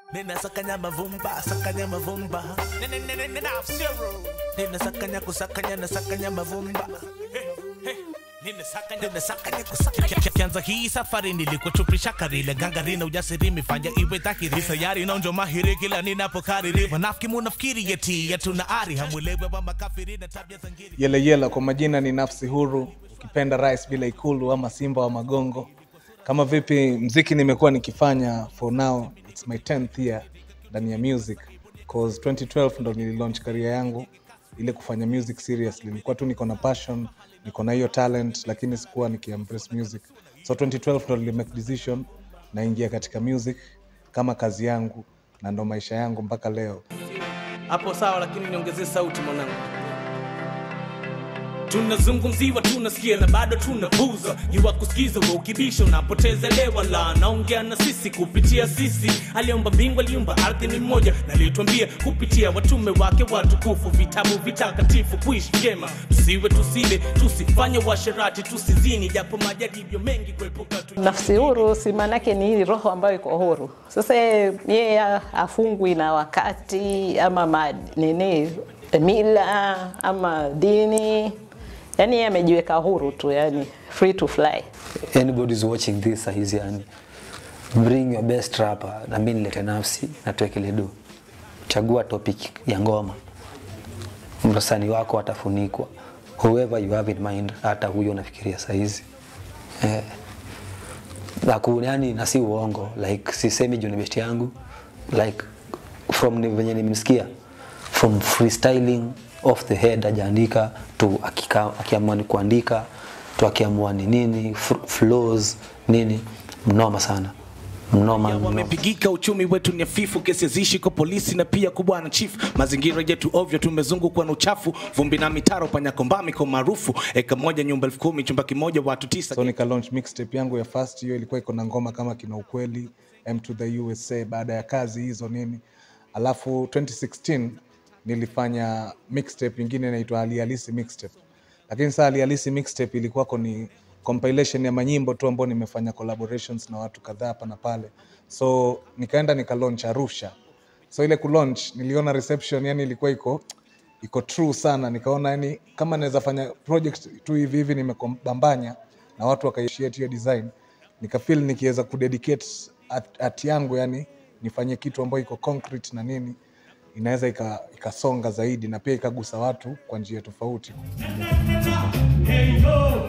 Nina sakanya mavumba, sakanya mavumba. Nina nina nina zero. Nina sakanya kusakanya na sakanya mavumba. Nina sakanya nina sakanya kusakanya. Kianza hii safari nilikuchupisha karile gangarina ujasiri mifanya iwe dhahiri sayari naonjo mahiri kila ninapokariri wanafiki munafikiri yeti yatuna ari hamwelewe wa makafiri na tabia za ngiri Yele Yela kwa majina ni nafsi huru, ukipenda rais bila ikulu ama simba wa magongo. Kama vipi, mziki nimekuwa nikifanya for now, it's my 10th year ndani ya music cause 2012 ndo nililaunch career yangu ile kufanya music seriously. Nilikuwa tu niko na passion, niko na hiyo talent, lakini sikuwa nikiembrace music. So 2012 ndo nilimake decision naingia katika music kama kazi yangu na ndo maisha yangu mpaka leo. hapo sawa, lakini niongezee sauti mwanangu. Tunazungumziwa, tunasikia na bado tunapuza. Jua kusikiza wa ukibisha unapoteza lewa la naongea na sisi kupitia sisi. Aliomba mbingu, aliumba ardhi ni mmoja, na alituambia kupitia watume wake watukufu, vitabu vitakatifu, kuishi vyema, tusiwe tusile, tusifanye washerati, tusizini, japo majaribio mengi kuepuka tu Nafsi huru si maanake ni hii roho ambayo iko huru. Sasa yeye afungwi na wakati ama ma, nini mila ama dini, yani yeye amejiweka huru tu, yani free to fly. anybody's watching this sahizi yani bring your best rapper na mi nilete nafsi na tuwekele do chagua topic ya ngoma msanii wako atafunikwa whoever you have in mind hata huyo unafikiria sahizi eh, na ku- yani na si uongo like sisemi juu ni best yangu like from ni venye nimemsikia from freestyling off the head ajaandika to akika- akiamua ni kuandika to akiamua ni nini f- flows nini mnoma sana mnoma, mnoma. wamepigika uchumi wetu ni hafifu kesi zishi kwa polisi na pia kwa bwana chief mazingira yetu ovyo tumezungukwa na uchafu vumbi na mitaro panyakombami kwa maarufu eka moja nyumba elfu kumi chumba kimoja watu tisa so nika launch mixtape yangu ya first hiyo ilikuwa iko na ngoma kama kina ukweli m to the usa baada ya kazi hizo nini alafu 2016 nilifanya mixtape ingine inaitwa alihalisi mixtape lakini saa alihalisi mixtape ilikuwako ni compilation ya manyimbo tu ambao nimefanya collaborations na watu kadhaa hapa na pale so nikaenda nika launch arusha so ile kulaunch niliona reception yani ilikuwa iko iko true sana nikaona yani kama naweza fanya project tu hivi hivi nimekobambanya na watu wakaishiate hiyo design nikafeel nikiweza kudedicate art, art yangu yani nifanye kitu ambayo iko concrete na nini inaweza ika- ikasonga zaidi na pia ikagusa watu kwa njia tofauti Hey yo,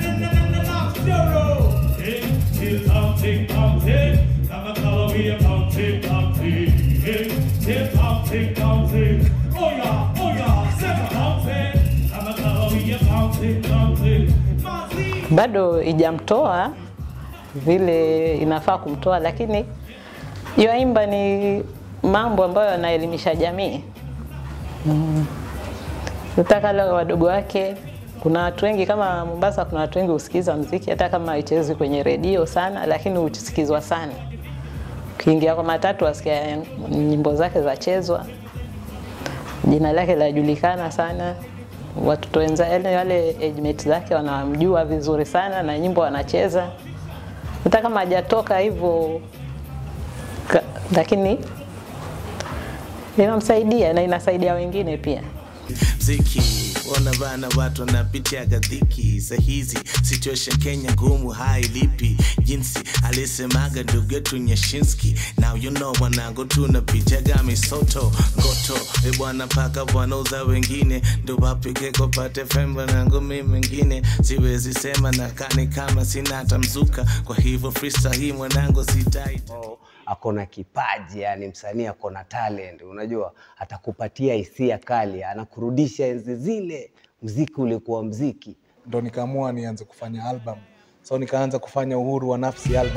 zero. Hey, till counting, counting. Kama kawa we are counting, counting. Hey, till counting, counting. Oh yeah, oh yeah, seven counting. Kama kawa we are counting, counting. Mazee. Bado ijamtoa vile inafaa kumtoa, lakini yoimba ni mambo ambayo yanaelimisha jamii mm. Nataka wale wadogo wake kuna watu wengi kama Mombasa, kuna watu wengi husikiza mziki hata kama haichezwi kwenye redio sana, lakini husikizwa sana. Ukiingia kwa matatu wasikia nyimbo zake zachezwa, jina lake lajulikana sana, watoto wenza yale wale age mate zake wanamjua vizuri sana na nyimbo wanacheza, hata kama hajatoka hivyo, ka- lakini inamsaidia na inasaidia wengine pia. mziki ona bana watu wanapitiaga dhiki sahizi situation kenya ngumu hailipi jinsi alisemaga ndugu yetu nyashinski now you know wanangu tunapitiaga misoto ngoto e bwana paka wanauza wengine ndo wapike kopate femba nangu mi mengine siwezi sema nakani kama sina hata mzuka kwa hivyo freestyle hii mwanangu sitaita ambao ako na kipaji yani msanii ako na talent unajua atakupatia hisia kali anakurudisha enzi zile mziki ulikuwa mziki ndo nikaamua nianze kufanya album so nikaanza kufanya uhuru wa nafsi album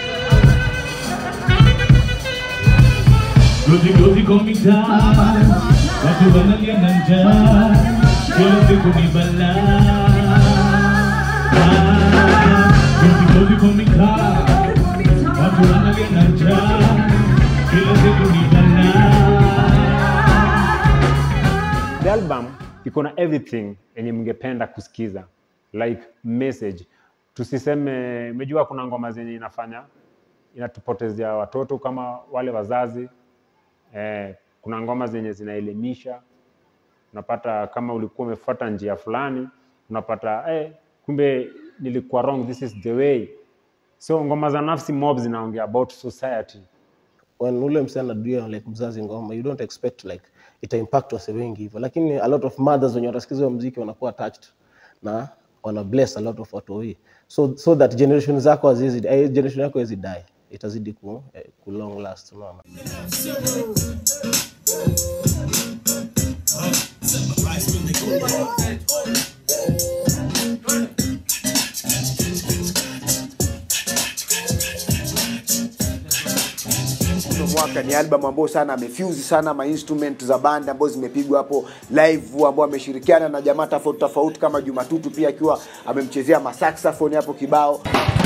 Gozi gozi komi down. Watu wanalia na njaa. Kila siku ni balaa. Gozi gozi komi down. Watu wanalia na njaa. Kila siku ni balaa. The album iko na everything yenye mngependa kusikiza like message. Tusiseme, umejua kuna ngoma zenye inafanya inatupotezea watoto kama wale wazazi eh, kuna ngoma zenye zinaelimisha unapata kama ulikuwa umefuata njia fulani unapata eh, kumbe nilikuwa wrong this is the way so ngoma za nafsi mob zinaongea about society when ule msee anaduia like mzazi ngoma you don't expect like ita impact wase wengi hivyo lakini a lot of mothers wenye watasikiza hiyo muziki wanakuwa attached na wana bless a lot of watu hii so, so that generation zako haziwezi eh, generation yako haiwezi die itazidi ku, eh, ku long last unaona Uno mwaka ni album ambayo sana amefuse sana ma instrument za band ambazo zimepigwa hapo live, ambao ameshirikiana na jamaa tofauti tofauti kama Jumatutu pia akiwa amemchezea masaxophone hapo kibao.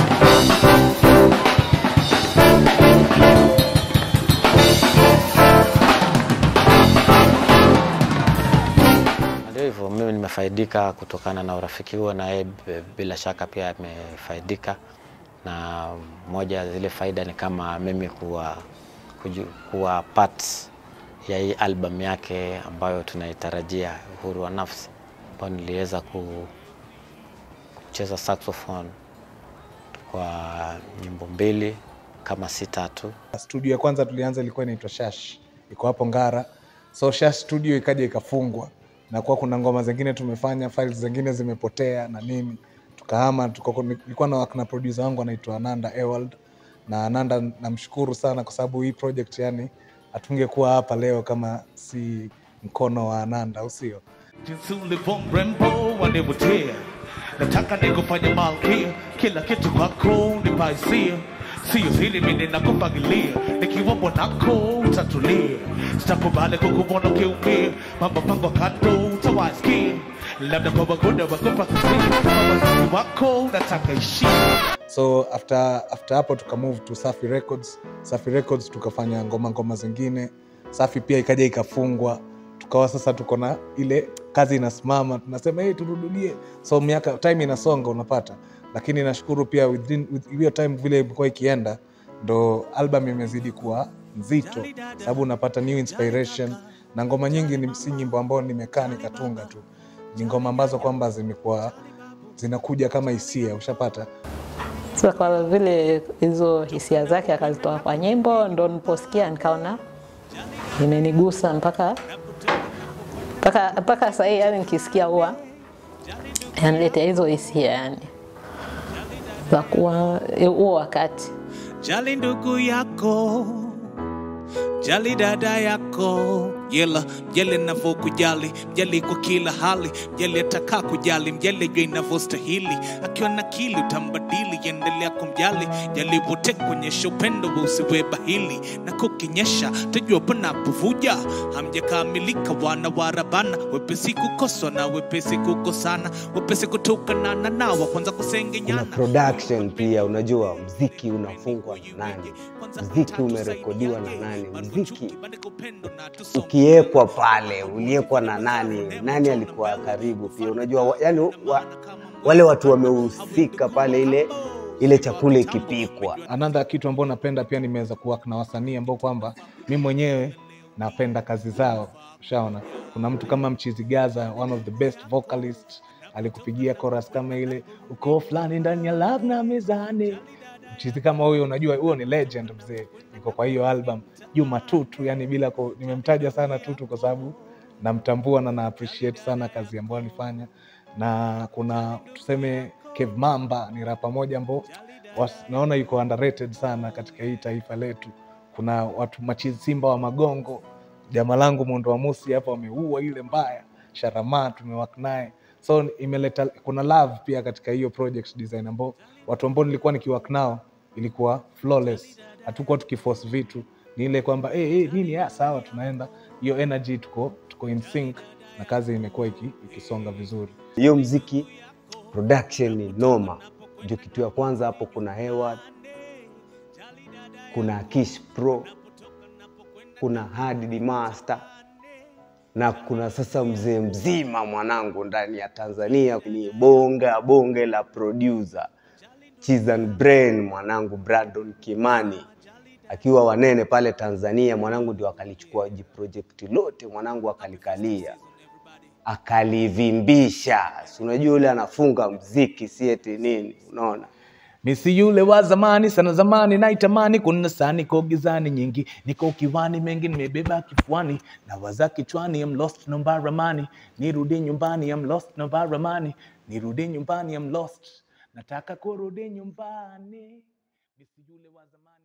Ndio hivyo, mimi nimefaidika kutokana na urafiki huo, na yeye b- bila shaka pia amefaidika, na moja ya zile faida ni kama mimi kuwa, kuju, kuwa part ya hii album yake ambayo tunaitarajia, Uhuru wa Nafsi, ambayo niliweza ku- kucheza saxophone kwa nyimbo mbili kama si tatu. Studio ya kwanza tulianza ilikuwa inaitwa Shash, iko hapo Ngara. So Shash studio ikaja ikafungwa, na kuwa kuna ngoma zingine tumefanya, files zingine zimepotea na nini, tukahama. Tuko, nilikuwa na work na producer wangu anaitwa Ananda Ewald, na Ananda namshukuru sana kwa sababu hii project yani hatungekuwa hapa leo kama si mkono wa Ananda, au sio? jinsi ulivyo mrembo wanivutia, nataka nikufanye malkia, kila kitu kwako nipaisia, sio hili mimi nakupangilia, nikiwa bwanako utatulia, sitakubali kukuona ukiumia, mambo pango kando utawasikia, labda kwa wagoda wakupa kisia, wazazi wako nataka ishia so after after hapo tuka move to Safi Records. Safi Records tukafanya ngoma ngoma zingine. Safi pia ikaja ikafungwa, tukawa sasa tuko na ile kazi inasimama, tunasema hey, turudie. So miaka time inasonga, unapata, lakini nashukuru pia within with hiyo time vile imekuwa ikienda, ndo album imezidi kuwa nzito, sababu unapata new inspiration na ngoma nyingi ni si nyimbo ambao nimekaa nikatunga tu, ni ngoma ambazo kwamba zimekuwa zinakuja kama hisia, ushapata Sasa kwa vile hizo hisia zake akazitoa kwa nyimbo, ndo niliposikia nikaona imenigusa mpaka mpaka mpaka sahii, yani nikisikia huwa yaniletea hizo hisia yani za kuwa huo wakati Jali ndugu yako, jali dada yako, yela mjali navyokujali, mjali kwa kila hali, mjali ataka kujali, mjali jua inavyostahili. Akiwa na kili utambadili, endelea kumjali, jali wote kuonyesha upendo wa usiwe bahili, na kukinyesha tajua panapovuja. Hamjakamilika wana warabana, wepesi kukoswa na wepesi kukosana, wepesi kutokana na nawa kwanza kuna kusengenyana production pia unajua mziki unafungwa na nani mziki umerekodiwa na nani mziki ukiwekwa pale uliekwa na nani nani alikuwa karibu pia unajua wa, yani wa, wale watu wamehusika pale ile ile chakula ikipikwa another kitu ambao napenda pia nimeweza kuwork na wasanii ambao kwamba mi mwenyewe napenda kazi zao ushaona kuna mtu kama mchizi gaza one of the best vocalist alikupigia chorus kama ile uko fulani ndani ya love na mezani mchizi kama huyo unajua huyo ni legend mzee niko kwa hiyo album juma tutu yani bila ku, nimemtaja sana tutu kwa sababu namtambua na na appreciate sana kazi ambayo alifanya na kuna tuseme Kev Mamba ni rapa moja ambao was- naona yuko underrated sana katika hii taifa letu. Kuna watu machizi Simba wa Magongo, jama langu Mondo wa Musi hapa wameua ile mbaya, Sharama tumewak naye, so imeleta kuna love pia katika hiyo project design ambao watu ambao nilikuwa nikiwork nao ilikuwa flawless, hatukuwa tukiforce vitu, ni ile kwamba hey, hey, nini ya sawa, tunaenda hiyo energy, tuko tuko in sync na kazi imekuwa iki, ikisonga vizuri. hiyo mziki production ni noma ndio kitu ya kwanza hapo kuna Hayward, kuna Kish Pro kuna Hadi Master na kuna sasa mzee mzima mwanangu ndani ya Tanzania ni bonga bonge la producer Chizan Brain mwanangu Brandon Kimani akiwa wanene pale Tanzania, mwanangu ndio akalichukua jiprojekti lote, mwanangu akalikalia akalivimbisha. Si unajua yule anafunga mziki, si eti nini, unaona Misi yule wa zamani sana zamani naitamani, kuna saa niko gizani nyingi, niko kiwani mengi nimebeba kifuani, na waza kichwani, I'm lost no baramani, nirudi nyumbani, I'm lost no baramani, nirudi nyumbani, I'm lost, nataka kurudi nyumbani. Misi yule wa zamani